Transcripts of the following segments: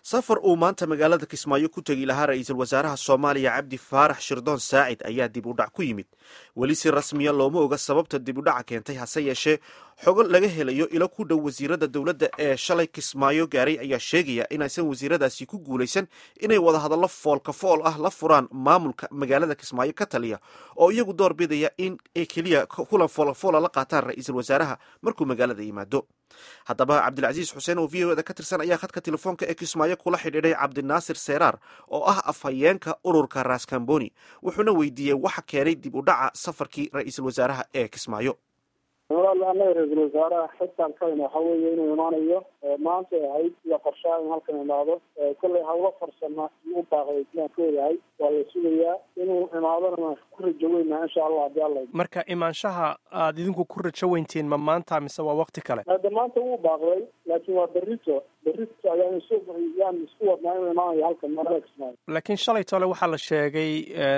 safar uu maanta magaalada kismaayo ku tegi lahaa ra-iisul wasaaraha soomaaliya cabdi faarax shirdoon saacid ayaa dib u dhac ku yimid weli si rasmiya looma oga sababta dib u dhaca keentay hase yeeshee xogo laga helayo ilo ku dhow wasiirada dowladda ee shalay kismaayo gaaray ayaa sheegaya inaysan wasiiradaasi ku guulaysan inay wadahadallo foolka fool ah la furaan maamulka magaalada kismaayo ka taliya oo iyagu door bidaya in ay keliya kulan foolafoola la qaataan ra-iisul wasaaraha markuu magaalada yimaado haddaba cabdilcasiis xuseen oo v o da ka tirsan ayaa khadka telefoonka ee kismaayo kula xidhiidhay cabdinaasir seeraar oo ah afhayeenka ururka raskamboni wuxuuna weydiiyey waxa keenay dib u dhaca safarkii ra-iisul wasaaraha ee kismaayo walaal anaga ra-iisul wasaaraha xitaan kalena waxa weeye inuu imaanayo maanta ahayd iyo qorshaha in halkan imaado kollay hawlo farsama u baaqday sidaan ka ogahay waa la sugayaa inuu imaadona ku rajo weynaa insha allah hadii alla marka imaanshaha aada idinku ku rajo weyntiin ma maanta mise waa wakti kale hadda maanta wuu baaqday laakiin waa berrito berrito ayaan isu yaan isku wadnaa inuu imaanayo halkan magaalada kismaayo laakiin shalay tole waxaa la sheegay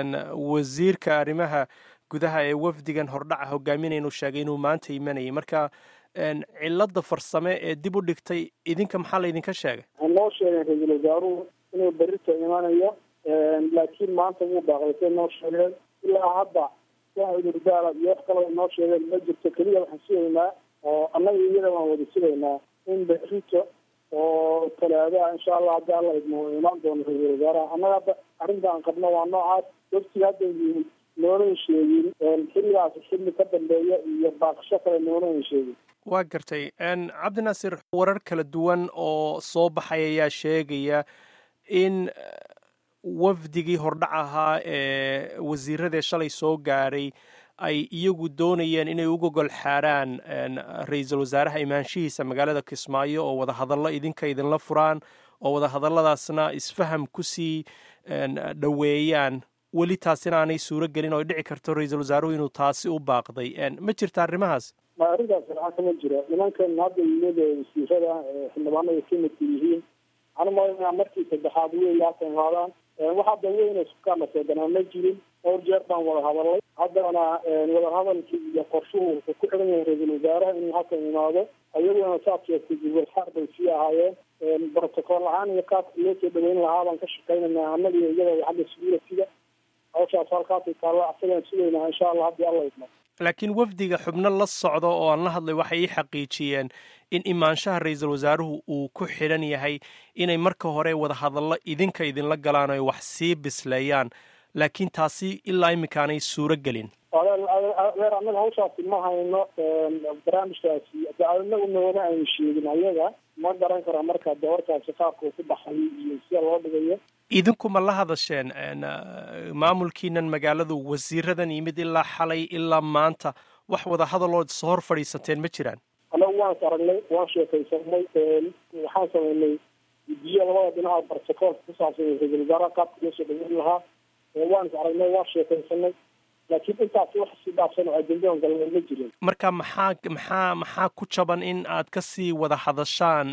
wasiirka arrimaha gudaha ee wafdigan hordhaca hogaaminaya inuu sheegay inuu maanta imanayay marka cilada farsame ee dib u dhigtay idinka maxaa laydinka sheegay waxay noo sheegeen ra-iisul wasaaruhu inuu berrito imanayo laakiin maanta wuu baaqday say noo sheegeen ilaa hadda wax cudurdaala iyo wax kaloo noo sheegeen ma jirto keliya waxaan sugaynaa oo annaga iyada waan wada sugaynaa in berrito oo talaadaha insha allah haddii alla idmo imaan doono ra-iisul wasaaraha annaga hadda arrinta aan qabno waa noocaas waftiga hadda yihin noonan sheegin xilligaas xilli ka dambeeya iyo baaqasho kale noonan sheegin waa gartay cabdinaasir warar kala duwan oo soo baxay ayaa sheegaya in wafdigii hordhac ahaa ee wasiiradee shalay soo gaaray ay iyagu doonayeen inay u gogol xaaraan ra-iisul wasaaraha imaanshihiisa magaalada kismaayo oo wadahadallo idinka idinla furaan oo wadahadalladaasna isfaham kusii dhoweeyaan weli taasina aanay suuro gelin oo ay dhici karto ra-iisul wasaaruhu inuu taasi u baaqday ma jirta arrimahaas ma arrintaas waxaa kama jira nimankan hadda yimid wasiirada xildhibaanada kamidka yihiin waxaan umalaynaa markii saddexaad wey halkan imaadaan wax hadda weyn sukaana seeganaa ma jirin dhowr jeer baan wada hadalay haddana wadahadalkii iyo qorshuhu wuxuu ku xiran yahay ra-iisul wasaaraha inuu halkan imaado ayaguna saad sheegtay gubulxaar bay sii ahaayeen brotocool ahaan iyo qaabka loo soo dhaweyn lahaa baan ka shaqaynanaa annaga iyada xagga security-ga hawshaas halkaasay taallo asagaan sugaynaa insha allah haddii alla idmo laakiin wafdiga xubno la socdo oo aan la hadlay waxay ii xaqiijiyeen in imaanshaha ra-iisul wasaaruhu uu ku xidhan yahay inay marka hore wadahadallo idinka idinla galaan oy wax sii bisleeyaan laakiin taasi ilaa iminkaanay suuro gelin adeer annaga hawshaasi ma hayno barnaamijkaasi anagu noona aynu sheegin ayaga ma garan kara marka de warkaasi qaabka uu ku baxay iyo sida loo dhigayo idinku ma la hadasheen maamulkiinan magaaladu wasiiradan yimid ilaa xalay ilaa maanta wax wada hadalood soo hor fadhiisateen ma jiraan annagu waan is aragnay waan sheekaysanay waxaan samaynay guddiyo labada dhinaca barsakoolka ku saabsan ra-iisul wasaaraha qaabka loo soo dhaweyn lahaa waan is aragnay waan sheekaysanay laakiin intaasi wax si dhaafsan oo ajendadan galna ma jirin marka maxaa maxaa maxaa ku jaban in aad kasii wada hadashaan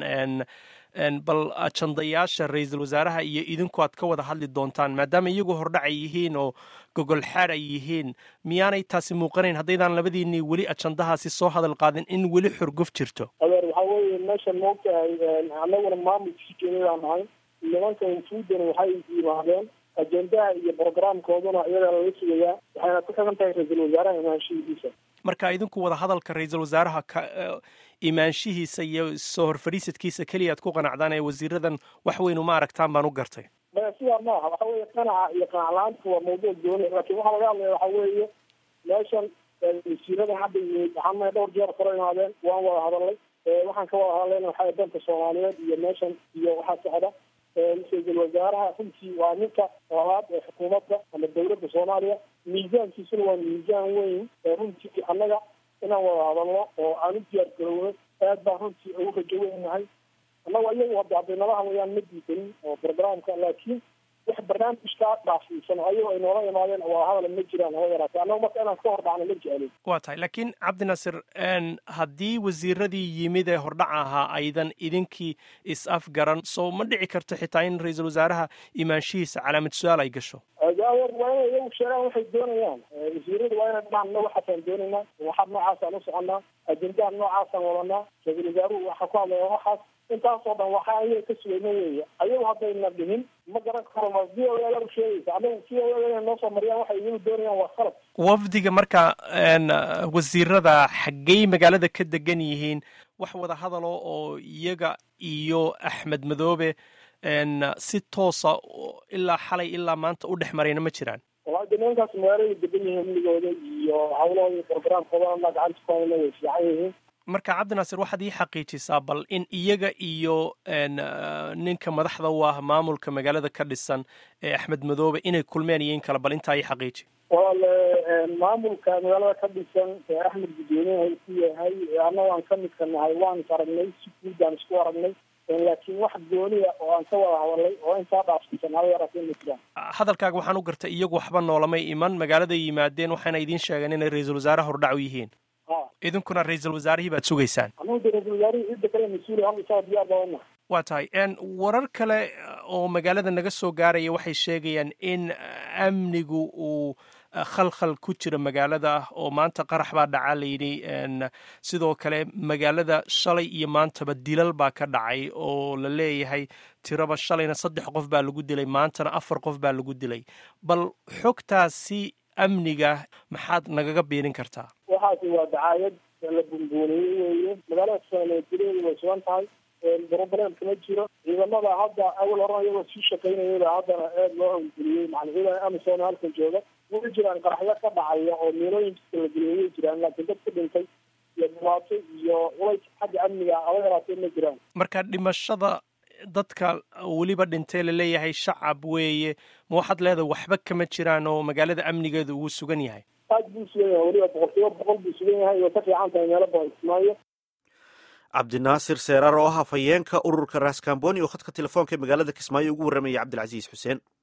bal ajandayaasha ra-iisul wasaaraha iyo idinku aad ka wada hadli doontaan maadaama iyagu hordhac ay yihiin oo gogol xaar ay yihiin miyaanay taasi muuqanayn haddaydaan labadiinii weli ajandahaasi soo hadal qaadin in weli xurguf jirto adeer waxaa weeye meeshan maogtahay annaguna maamulkii keenidaan nahay nimankan fuudana waxay yimaadeen ajendaha iyo brogramkooduna iyadaa lala sugayaa waxayna ku xigan tahay ra-iisul wasaaraha imaanshihiisa marka idinku wada hadalka ra-iisul wasaaraha ka imaanshihiisa iyo soo horfadhiisadkiisa keliya ad ku qanacdaan ee wasiiradan wax weyn uma aragtaan baan u gartay sidaa maaha waxa weeye qanaca iyo qanac la-aanta waa mawduuc gooni laakiin waxaa laga hadlaya waxa weeye meeshan wasiiradan hadda yimid waxaana dhowr jeer kala imaadeen waan wada hadalay waxaan ka wada hadlayna waxaa danta soomaaliyeed iyo meeshan iyo waxaa socda ra-iisul wasaaraha runtii waa ninka labaad ee xukuumadda ama dawladda soomaaliya miisaankiisuna waa miisaan weyn runtii annaga inaan wada hadalno oo aan u diyaar garowno aad baan runtii ugu rajo weynahay annaga iyagu hadda hadday nala hadlayaan ma diidanin oo brogramka laakiin wax barnaamijkaa dhaafsiisan ayagoo ay noola imaadeen waa hadal ma jiraan haba yaraatee annaga marka inaan ka hor dhacno ma jeclin waa tahay laakiin cabdinaasir haddii wasiiradii yimid ee hordhac ahaa aydan idinkii is afgaran soo ma dhici karto xitaa in ra-iisul wasaaraha imaanshihiisa calaamad su-aal ay gasho adeer waa inay iyagu sheegaan waxay doonayaan wasiiradu waa inay dhamaan na waxaasaan doonaynaa waxaad noocaasaan u soconaa ajendaha noocaasaan wadanaa ra-iisul wasaaruhu waxaa ku hadlaya waxaas intaasoo dhan waxa ayaga ka sugayna weeye ayagu haddayna dhihin ma garan karo ma v o a u sheegaysa anagu v o a inay noo soo mariyaan waxay iyagu doonayaan waa khalad wafdiga marka wasiirada xaggey magaalada ka degan yihiin wax wada hadalo oo iyaga iyo axmed madoobe si toosa ilaa xalay ilaa maanta u dhex marayna ma jiraan wallahi de nimankaas magaalada degan yihiin amnigooda iyo hawlahooda programkooda gacanta ku hayna way fiican yihiin marka cabdinaasir waxaad ii xaqiijisaa bal in iyaga iyo ninka madaxda u ah maamulka magaalada ka dhisan ee axmed madoobe inay kulmeen iyo in kale bal intaa ii xaqiiji walaale maamulka magaalada ka dhisan ee axmed guddoomiyaha ku yahay annaga aan ka midka nahay waan is aragnay si guud baan isku aragnay laakiin wax gooniya oo aan ka wada hadalay oo intaa dhaafsiisan haba yaraatee ma jiraan hadalkaaga waxaan u gartay iyagu waxba noolamay iman magaaladay yimaadeen waxayna idiin sheegeen inay ra-iisul wasaare hordhac u yihiin idinkuna ra-iisul wasaarihii baad sugaysaan anagu de ra-isul wasaarihii cidda kale mas-uul hal isaa diyaar badanna waa tahay warar kale oo magaalada naga soo gaaraya waxay sheegayaan in amnigu uu khalkhal ku jira magaalada oo maanta qarax baa dhacaa layidhi sidoo kale magaalada shalay iyo maantaba dilal baa ka dhacay oo la leeyahay tiraba shalayna saddex qof baa lagu dilay maantana afar qof baa lagu dilay bal xogtaasi amniga maxaad nagaga biirin kartaa waxaasi waa dacaayad la bunbuuniyey weeye magaalada sanaadileedu way sugan tahay broblem kama jiro ciidamada hadda awal horan iyagoo sii shaqaynayaba haddana aad loo hawlgeliyey macna ciidan amisom halkan jooga way jiraan qaraxyo ka dhacaya oo miilooyin jidka la geliyay way jiraan laakiin dad ka dhintay iyo dhibaato iyo culays xagga amniga aba yaraatee ma jiraan marka dhimashada dadka weliba dhintay laleeyahay shacab weeye ma waxaad leedahay waxba kama jiraan oo magaalada amnigeeda uu sugan yahay aad buu sugan yahay weliba boqolkiiba boqol buu sugan yahay way ka fiican tahay meelo badan kismaayo cabdinaasir seeraar oo ah hafayeenka ururka raskamboni oo khadka telefoonka ee magaalada kismaayo ugu warramayay cabdilcasiis xuseen